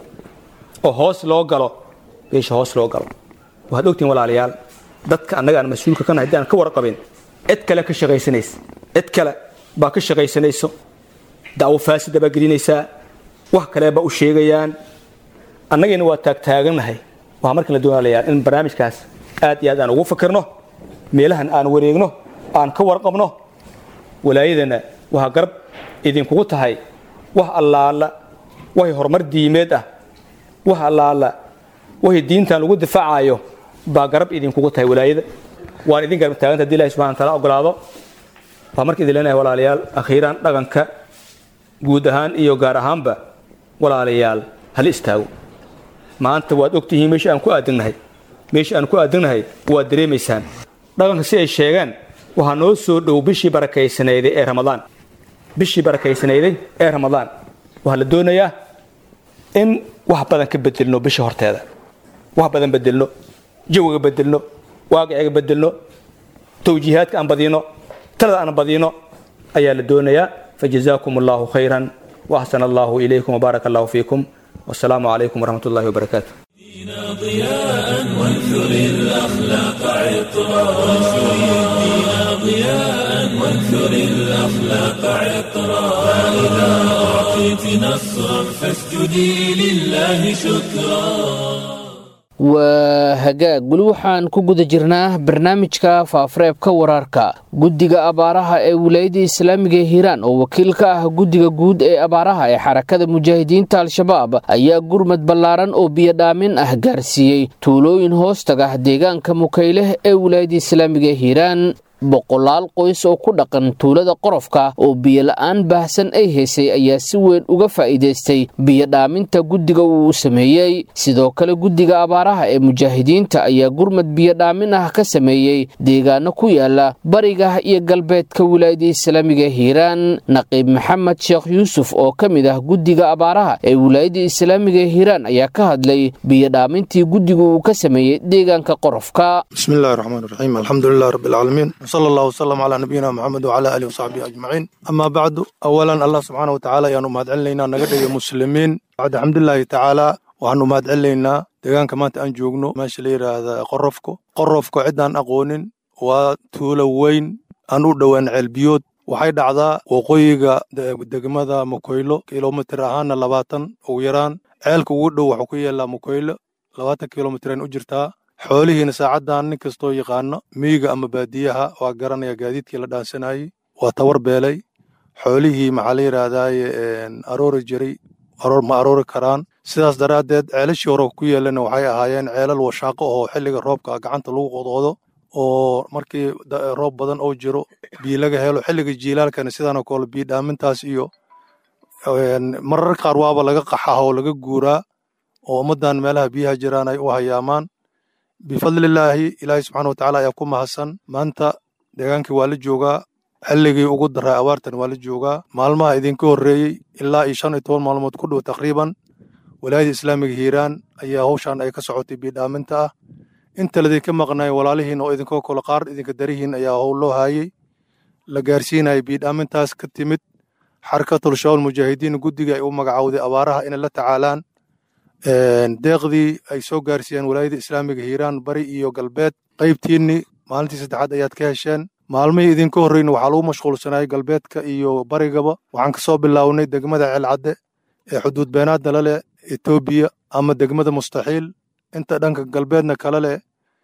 oo hoos loo galo beesha hoos loo galo waxaad ogtihin walaalayaal dadka annaga aan mas-uulka ka nahay haddii aan ka warqabin cid kale ka shaqaysanaysa cid kale baa ka shaqaysanayso dacwo faasida baa gelinaysaa wax kale baa u sheegayaan annagayna waa taagtaagannahay waxaa markan la doonaalayaa in barnaamijkaas aad iyo aad aan ugu fakirno meelahan aan wareegno aan ka warqabno walaayadana waxaa garab idinkugu tahay wax allaala waxay horumar diimeed ah wax allaala waxay diintan lagu difaacayo baa garab idinkugu tahay walaayada waan idin garab taaganta hadii ilahi subxana wataala ogolaado waa marka idin leenahay walaalayaal akhiiraan dhaqanka guud ahaan iyo gaar ahaanba walaalayaal hala istaago maanta waad ogtihiin meesha aan ku aadagnahay meesha aan ku aadagnahay waad dareemaysaan dhaqanka si ay sheegeen waxaa noo soo dhow bishii barakaysaneeday ee ramadaan bishii barakaysnayday ee ramadaan waxaa la doonayaa in wax badan ka bedelno bisha horteeda wax badan bedelno jawiga bedelno waaqiciga bedelno towjiihaadka aan badino talada aan badino ayaa la doonayaa fajazaakum allahu khayran waaxsana allahu ilaykum wbaaraka allahu fiikum wasalaamu calaykum waraxmat ullahi wabarakaatu ضياء وانثر الأخلاق عطرا وانشر الدين ضياء وانثر الأخلاق عطرا فإذا أعطيت نصرا فاسجدي لله شكرا waa hagaag weli waxaan ku guda jirnaa barnaamijka faafareebka waraarka guddiga abaaraha ee wilaayadda islaamiga ee hiiraan oo wakiil ka ah guddiga guud ee abaaraha ee xarakada mujaahidiinta al-shabaab ayaa gurmad ballaaran oo biyodhaamin ah gaarsiiyey tuulooyin hoostaga deegaanka mukayleh ee wilaayadda islaamiga ee hiiraan boqolaal qoys oo ku dhaqan tuulada qorofka oo biyola'aan baahsan ay haysay ayaa si weyn uga faa'iidaystay biyodhaaminta guddiga uu sameeyey sidoo kale guddiga abaaraha ee mujaahidiinta ayaa gurmad biyodhaamin ah ka sameeyey deegaano ku yaala bariga iyo galbeedka wilaayada islaamiga ee hiiraan naqiib maxamed sheekh yuusuf oo ka mid ah guddiga abaaraha ee wilaayada islaamiga ee hiiraan ayaa ka hadlay biyodhaamintii guddiga uu ka sameeyey deegaanka qorofka بسم الله الرحمن الرحيم الحمد لله رب العالمين وصلى الله وسلم على نبينا محمد وعلى اله وصحبه اجمعين اما بعد اولا الله سبحانه وتعالى يانو مهد علينا نغا مسلمين بعد الحمد لله تعالى waxaanu mahad celinaynaa deegaanka maanta aan joogno meesha la yidhaahda qorofko qorofko ciddaan aqoonin waa tuulo weyn aan u dhowaan ceelbiyood waxay dhacdaa waqooyiga degmada mukoylo kilomitir ahaana labaatan ugu yaraan ceelka ugu dhow waxuu ku yaallaa mukoylo labaatan kilomitiraan u jirtaa xoolihiina saacaddan nin kastoo yaqaano miyiga ama baadiyaha waa garanaya gaadiidkii la dhaansanayey waa tawar beelay xoolihii maxaa la yidhaahdaye aroori jiray aroor ma aroori karaan sidaas daraaddeed ceelashii hore ku yeelana waxay ahaayeen ceelal washaaqo oo xilliga roobka gacanta lagu qodqodo oo markii roob badan oo jiro biyo laga helo xilliga jiilaalkana sidaanoo kale biyo dhaamintaas iyo marar qaar waaba laga qaxaha oo laga guuraa oo ummaddan meelaha biyaha jiraan ay u hayaamaan bifadlilaahi ilaahay subxaana watacaala ayaa ku mahadsan maanta deegaankii waa la joogaa xilligii ugu daray abaartan waa la joogaa maalmaha idinka horreeyey ilaa iyo shan iyo toban maalmood ku dhow taqriiban walaayada islaamiga hiiraan ayaa hawshan ay ka socotay biidhaaminta ah inta ladinka maqnay walaalihiin oo idinkoo kale qaar idinka darihiin ayaa howl loo haayey la gaarsiinaya biidhaamintaas ka timid xarakatul shawal mujaahidiin guddiga ay u magacowday abaaraha inay la tacaalaan deeqdii ay soo gaarsiiyeen walaayada islaamiga hiiraan bari iyo galbeed qaybtiinni maalintii saddexaad ayaad ka hesheen maalmihii idinka horreyna waxaa lagu mashquulsanayay galbeedka iyo barigaba waxaan kasoo bilownay degmada ceelcadde ee xuduud beenaadda la leh etoobiya ama degmada mustaxiil inta dhanka galbeedna kala leh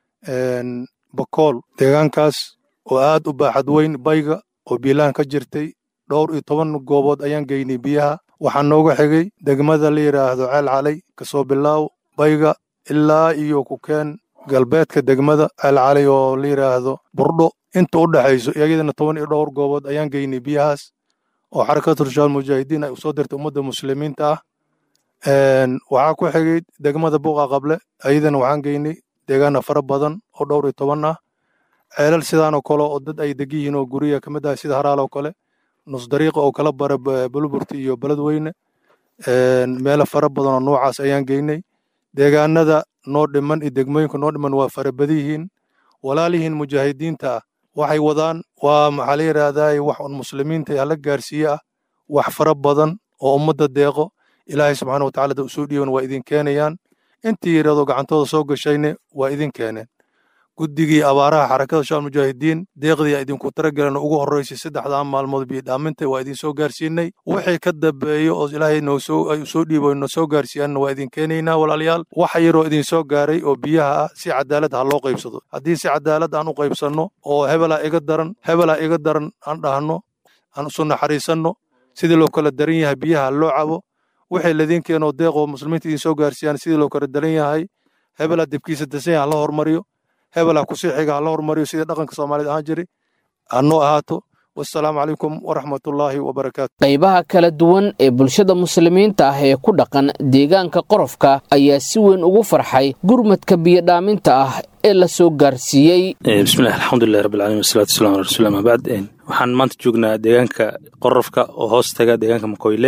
bakool deegaankaas oo aad u baaxad weyn bayga oo biilaan ka jirtay dhowr iyo toban goobood ayaan geynay biyaha waxaa nooga xigay degmada la yidhaahdo ceel calay kasoo bilaaw bayga ilaa iyo kukeen galbeedka degmada ceel calay oo la yidhaahdo burdho inta u dhexayso iyadana toban iyo dhowr goobood ayaan geynay biyahaas oo xarakatul shaal mujaahidiin ay usoo dirtay ummadda muslimiinta ah waxaa ku xigay degmada buuqa qable ayadana waxaan geynay deegaana fara badan oo dhowr iyo toban ah ceelal sidaanoo kale oo dad ay deg yihiin oo guriga ka mid ah sida haraal oo kale nus dariiqa oo kala bara bulburti iyo beledweyne meelo fara badan oo noocaas ayaan geynay deegaanada noo dhiman iyo degmooyinka noo dhiman waa farabadiyihiin walaalihiin mujaahidiinta ah waxay wadaan waa maxaa la yidhaahdaa wax un muslimiinta hala gaarsiiye ah wax fara badan oo ummadda deeqo ilaahay subxaana watacala da usoo dhiiban waa idin keenayaan intii yidhahdo gacantooda soo gashayne waa idin keeneen guddigii abaaraha xarakada shaal mujaahidiin deeqdii idinku taragelan ugu horreysay saddexdaa maalmood biidhaaminta waa idin soo gaarsiinay wixii ka dambeeyo oo ilaahay noosoo soo dhiibo no soo gaarsiiyaanna waa idin keenaynaa walaalayaal waxa yaroo idin soo gaaray oo biyaha ah si cadaalad ha loo qaybsado haddii si cadaalad aan u qaybsanno oo hebelaa iga daran hebelaa iga daran aan dhahno aan isu naxariisanno sidii loo kala daran yahay biyaha loo cabo wixii ladiin keenoo deeqoo muslimiinta idin soo gaarsiiyaan sidii loo kala daran yahay hebelaa dibkiisa dasan ha la hormariyo hebelaa kusii xiga ha la hormariyo sidii dhaqanka soomaaliyed ahaan jiray hanoo ahaato wasalaamu calaykum waraxmatullaahi wabarakaatu qaybaha kala duwan ee bulshada muslimiinta ah ee ku dhaqan deegaanka qorofka ayaa si weyn ugu farxay gurmadka biyodhaaminta ah ee la soo gaarsiiyey bismillahi alxamdulilahi rabbilcalamin wasalaatu wasalam ala rasuuli ama bacd waxaan maanta joognaa deegaanka qorofka oo hoos taga deegaanka makoyle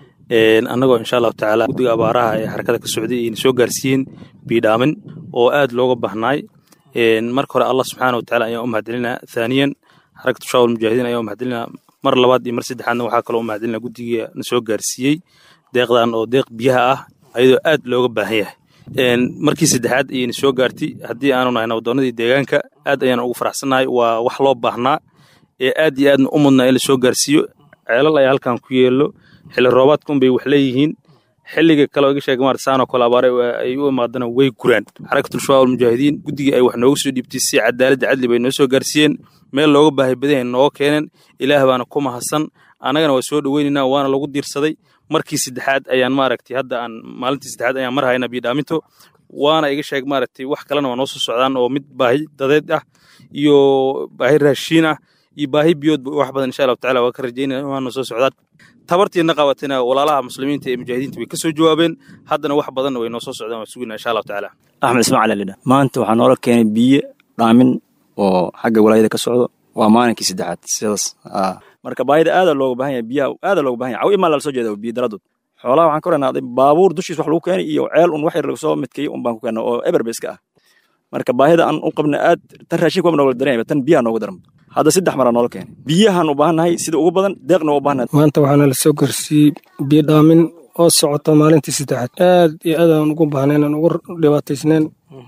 annagoo insha allahu tacaala guddiga abaaraha ee xarakada ka socday ayna soo gaarsiiyeen biidhaamin oo aad looga bahnaay marka hore allah subxaana wa tacala ayaan u mahadcelinaa thaaniyan xarakatu shaawal mujaahidiin ayaan u mahadcelinaa mar labaad iyo mar saddexaadna waxaa kaloo u mahadcelinaa guddiga na soo gaarsiiyey deeqdan oo deeq biyaha ah ayadoo aad looga baahan yahay markii saddexaad ayayna soo gaartay haddii aanu nahay nabaddoonnadii deegaanka aad ayaan ugu faraxsannahay waa wax loo baahnaa ee aad iyo aadna u mudnaa in la soo gaarsiiyo ceelal ayaa halkan ku yeelo xilli roobaadkun bay wax leeyihiin xilliga kale iga sheega maarta saanoo kale abaare ay u imaadana way guraan xarakatul shabaab almujaahidiin guddigii ay wax nooga soo dhiibtay si cadaaladda cadli bay noo soo gaarsiiyeen meel looga baahay badan nooga keeneen ilaah baana ku mahadsan annagana waa soo dhoweynaynaa waana lagu diirsaday markii saddexaad ayaan maaragtay hadda aan maalintii saddexaad ayaan mar haynaa biidhaaminto waana iga sheeg maaragtay wax kalena waa noo soo socdaan oo mid baahi dadeed ah iyo baahi raashiin ah iyo baahi biyood wax badan insha allahu tacala waa ka rajaynaya waana soo socdaan tabartiina qabatina walaalaha muslimiinta ee mujaahidiinta way ka soo jawaabeen haddana wax badanna way noo soo socdaan waa sugina insha allahu tacaala axmed ismaaciil alidha maanta waxaa noola keenay biyo dhaamin oo xagga walaayada ka socdo waa maalinkii saddexaad sidaas marka baahida aada looga baahan yahay biyaha aada looga baahan yahay caw imaa lala soo jeeda biyo daradood xoolaha waxaan ka oranaaday baabuur dushiis wax lagu keenay iyo ceel un wax yar soo midkay un baan ku keenay oo eberba iska ah marka baahida aan u qabna aad tan raashinka waa nooga daran tan biyaha nooga daran hadda saddex maraa noola keenay biyahan u baahannahay sida ugu badan deeqna waa u baahannahay maanta waxaana la soo gaarsiiyey biyo dhaamin oo socota maalintii saddexaad aad iyo aad aan ugu baahnayn aan ugu dhibaataysnayn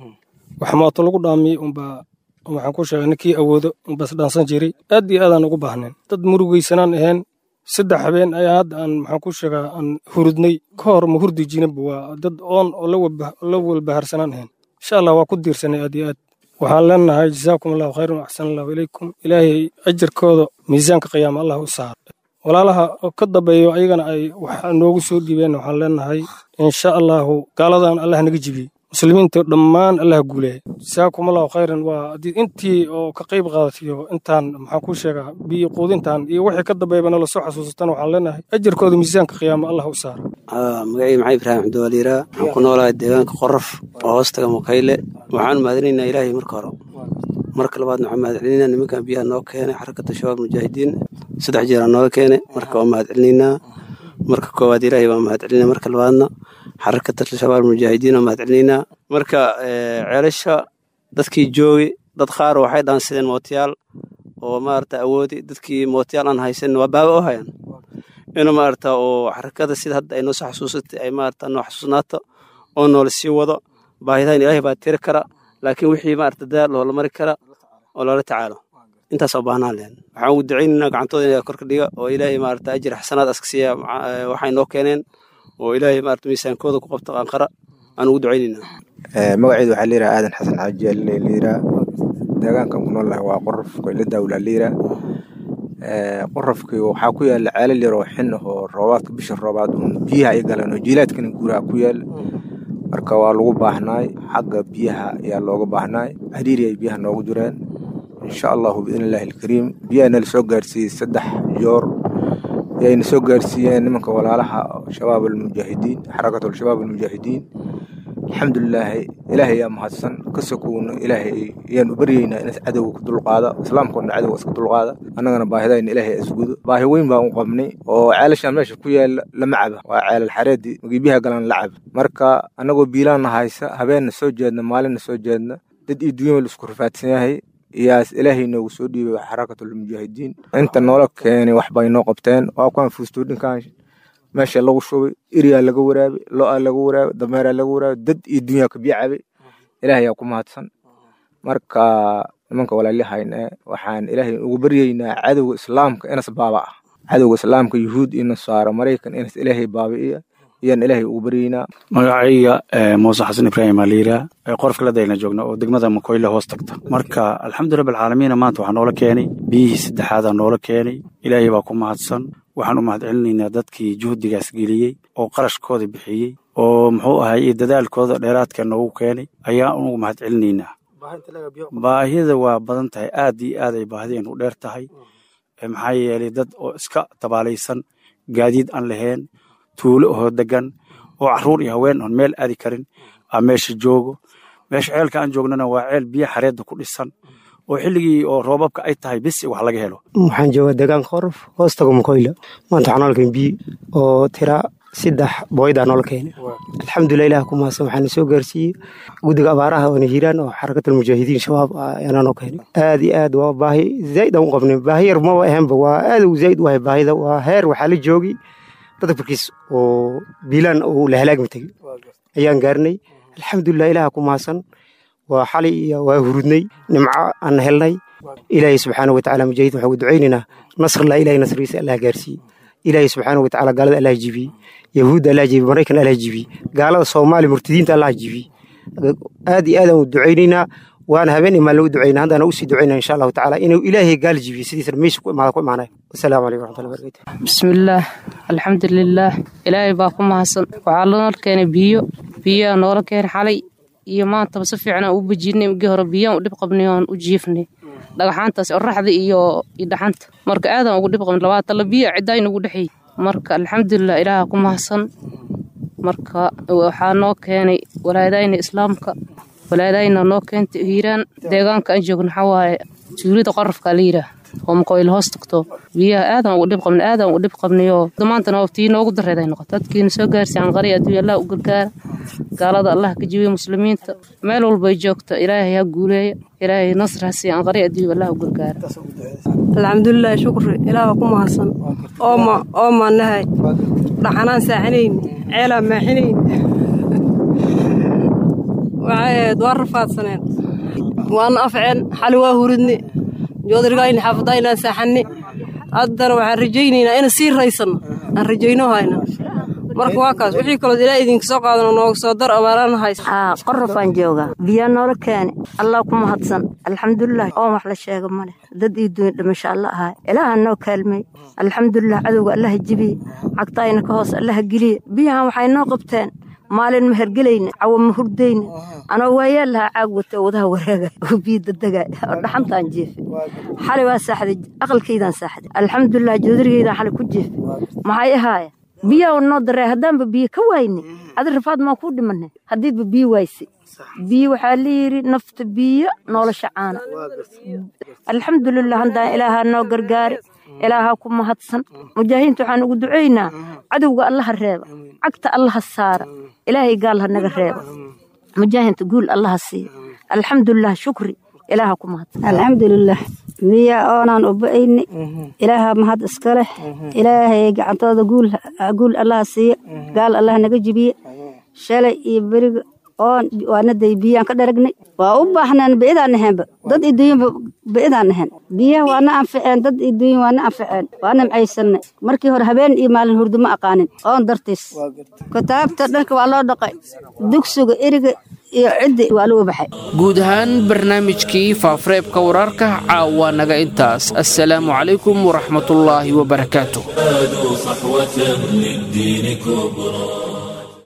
wax mooto lagu dhaamiyey unbaa waxaan ku sheegay ninkii awoodo unbas dhaansan jiray aad iyo aadaan ugu baahnayn dad murugaysanaan ahayn saddex habeen ayaa hadda aan maxaan ku sheegaa aan hurudnay ka hor ma hurdi jirinba waa dad oon oo la walbaharsanaan ahayn insha allah waa ku diirsanay aad iyo aad waxaan leenahay jazaakum allahu khayran axsan allahu ilaykum ilaahay ajarkooda miisaanka qiyaama allah u saar walaalaha ka dambeeyo ayagana ay wax noogu soo dhiibeen waxaan leenahay insha allahu gaaladan allah naga jibiyey muslimiinta dhammaan allah guuleeya jazaakum allahu khayran waa intii oo ka qayb qaadatiyo intaan maxaan ku sheegaa biyo quudintan iyo wixii ka dambeeyaba nala soo xasuusatan waxaan leenahay ajarkooda miisaanka qiyaama allah u saara magacii maxay ibraahim cabdiwaliiraa waxaan ku noolahay deegaanka qorof oo hoostaga mukayle waxaan mahadinaynaa ilaahay marka hore marka labaadna waxaan mahadcelinaynaa nimankan biyaha noo keenay xarakata shabaab mujaahidiin saddex jeer aan nooga keenay marka waan mahadcelinaynaa marka koowaad ilaahay waan mahadcelinaa marka labaadna xarakata shabaab mujaahidiin waan mahadcelinaynaa marka ceelasha dadkii joogay dad qaar waxay dhaansadeen mootiyaal oo maarata awoodi dadkii mootiyaal aan haysan waa baaba oo hayaan inuu maarata oo xarakada sida hadda ay noo soo xasuusatay ay maarata noo xasuusnaato oo noola sii wado baahidahan ilaahay baa tiri kara laakiin wixii maarata dadaal loola mari kara oo loola tacaalo intaas oo baahnaan lehen waxaan ugu ducaynaynaa gacantooda inay korka dhiga oo ilaahay maarata ajir xasanaad aska siiya waxay noo keeneen oo ilaahay maarata miisaankooda ku qabto qaanqara aan ugu ducaynaynaa magaceedu waxaa layidhaha aadan xasan xaaji layidhaha deegaankan ku noolahay waa qorof koyle daawla layidhaha qorofkii waxaa ku yaala ceelal yar oo xin ah oo roobaadka bisha roobaad uun biyaha ay galeen oo jiilaadkana guuraha ku yaala marka waa lagu baahnaay xagga biyaha ayaa looga baahnaay hariiri ay biyaha noogu jireen insha allahu biidn illaahi alkariim biyahana la soo gaarsiiyey saddex joor ayayna soo gaarsiiyeen nimanka walaalaha shabaab almujaahidiin xarakatu shabaab almujaahidiin alxamdulilaahi ilaahay ayaa mahadsan ka sokowna ilaahay ayaan u baryeynaa in cadowga ku dulqaada islaamkoodna cadowga iska dulqaada annagana baahidayna ilaahay isgudo baahi weyn baan u qabnay oo ceelashaan meesha ku yaala lama caba waa ceelal xareedii magiibyaha galan la caba marka annagoo biilaanna haysa habeenna soo jeedna maalinna soo jeedna dad iyo dunyaba la isku rafaadsan yahay iyaas ilaahay noogu soo dhiibay xarakatulmujaahidiin inta noola keenay wax bay noo qabteen waa kuwaan fuustoodhinkan meesha lagu shubay iriyaa laga waraabay lo-aa laga waraabay dameeraa laga waraabay dad iyo dunyaa ka biyo cabay ilaahay yaa ku mahadsan marka nimanka walaalihayna waxaan ilaahay ugu baryeynaa cadowga islaamka inas baaba ah cadowga islaamka yuhuud iyo nasaaro maraykan inas ilaahay baabi'iya ayaan ilaahay ugu baryeynaa magacayga muuse xasan ibraahim aliira qorofka ladayna joogna oo degmada makoyle hoos tagta marka alxamdu rabbi alcaalamiina maanta waxaa noola keenay biyihii saddexaadaa noola keenay ilaahay baa ku mahadsan waxaan u mahadcelinaynaa dadkii juhdigaas geliyey oo qarashkooda bixiyey oo muxuu ahay iyo dadaalkooda dheeraadka noogu keenay ayaan ugu mahadcelinaynaa baahida waa badan tahay aad iyo aad ay baahideen u dheer tahay maxaa yeelay dad oo iska tabaalaysan gaadiid aan lahayn tuulo oo degan oo caruur iyo haween oon meel aadi karin aa meesha joogo meesha ceelka aan joognana waa ceel biyo xareedda ku dhisan oo xilligii oo roobabka ay tahay bisi wax laga helo waxaan joogaa deegaanka qorof hoostaga mukoyla maanta waxaa noola keenay biyo oo tira saddex booydaa noola keenay alxamdulilah ilaah ku mahadsan waxaana soo gaarsiiyey guddiga abaaraha oona hiiraan oo xarakatul mujaahidiin shabaab ayaana noo keenay aad iyo aad waa baahi zaa'id aan u qabnay baahi yar maba ahaanba waa aad u zaa'id u ahay baahida waa heer waxaa la joogay badafurkiis oo biilaan uu la halaagmi tegey ayaan gaarnay alxamdulilah ilaah ku mahadsan waa xalay iyo waa hurudnay nimco aan helnay ilaahay subxaana watacaala mujaahidiin waxaan ugu ducaynaynaa nasrallah ilahay nasrigiisa allah gaarsiiyey ilaahay subxaana watacaala gaalada allah jibiyey yahuudda allah jibiyey maraykan allah jibiyey gaalada soomaaliya murtadiinta allah jibiyey aad iyo aad aan u ducaynaynaa waana habeen imaan lagu ducayna haddana usii ducaynaa insha allahu tacaala inuu ilaahay gaal jibiyo sidiisana meesha ku imaada ku imaanaya wasalaamu calaykum waraxmatullahi barakatu bismillaah alxamdulilaah ilaahay baa ku mahadsan waxaa lanoola keenay biyo biyaa noola keenay xalay iyo maantaba si fiican aan u bejinay migii hore biyaan u dhib qabnay oon u jiifnay dhagaxaantaas oraxda iyo iyo dhaxanta marka aadaan ugu dhib qabnay labaatan la biyo ciddayn ugu dhexeey marka alxamdulilah ilaaha ku mahadsan marka waxaa noo keenay walaadayna islaamka walaadayna noo keentay hiiraan deegaanka aan joogno waxaa waaye tuulida qorafka la yidhaah oo makoyl hoos tagto biyaha aadaan ugu dhib qabnay aadaan ugu dhib qabnayoo maantana tii noogu dareed ay noqoto dadkiina soo gaarsi aan qari adduunya allah u gargaara gaalada allah ka jibiya muslimiinta meel walbay joogta ilaahay ha guuleeya ilaahay nasr ha siiya aan qari adduunya allah u gargaara alxamdulilah shukri ilaaha ku mahadsan ooma oomaan nahay dhaxanaan saaxinayn ceelaa maaxinayn waxay ahayd waa rafaadsaneen waana afceen xali waa huridne joodrigayni xaafadaynaan saaxanne haddana waxaan rajaynaynaa ina sii raysanno aan rajayno hayna marka waa kaas wixii kaloo ilaa idinka soo qaadano nooga soo dar abaaraan haysa haa qorofaan joogaa biyaa noola keene allah ku mahadsan alxamdulilah oon wax la sheega male dad ii duunya dhimasho alla ahaay ilaaha noo kaalmay alxamdulilah cadowga allaha jibiye cagtaayna ka hoos allaha geliye biyahan waxay noo qabteen maalin ma hergelayna cawo ma hurdayna anoo waayaa lahaa caag wata oo wadaha wareega oo biyo dadega oo dhaxantaan jeefay xalay waa saaxday aqalkaydaan saaxday alxamdulilah joodarigaydaan xalay ku jeefay maxay ahaaya biyaa noo daree haddaanba biyo ka waayne adi rafaad maa kuu dhimane haddiidba biyo waayse biyo waxaa layidhi nafta biyo nolosha caana alxamdulilah haddaan ilaahaa noo gargaari ilaahaa ku mahadsan mujaahidiinta waxaan ugu ducaynaa cadowga allaha reeba cagta allaha saara ilaahay gaal ha naga reeba mujaahidiinta guul allaha siiya alxamdulilah shukri ilaaha ku mahadsan alxamdulilah biya oonaan u ba'ayni ilaaha mahad iska leh ilaahay gacantooda guul allaha siiya gaal allah naga jibiye shalay iyo beriga oon waanaday biyaan ka dharagnay waa u baahnaan bi'idaan nahaynba dad iduuyanba bi'idaan nahayn biyaha waana anficeen dad iduuyan waana anficeen waa nimcaysanay markii hore habeen iyo maalin hurdo ma aqaanin oon dartiis kitaabta dhanka waa loo dhaqay dugsiga eriga iyo ciddi waa lagu baxay guud ahaan barnaamijkii faafareebka wararka caawa naga intaas assalaamu calaykum waraxmatullaahi wabarakaatu صحوة للدين كبرى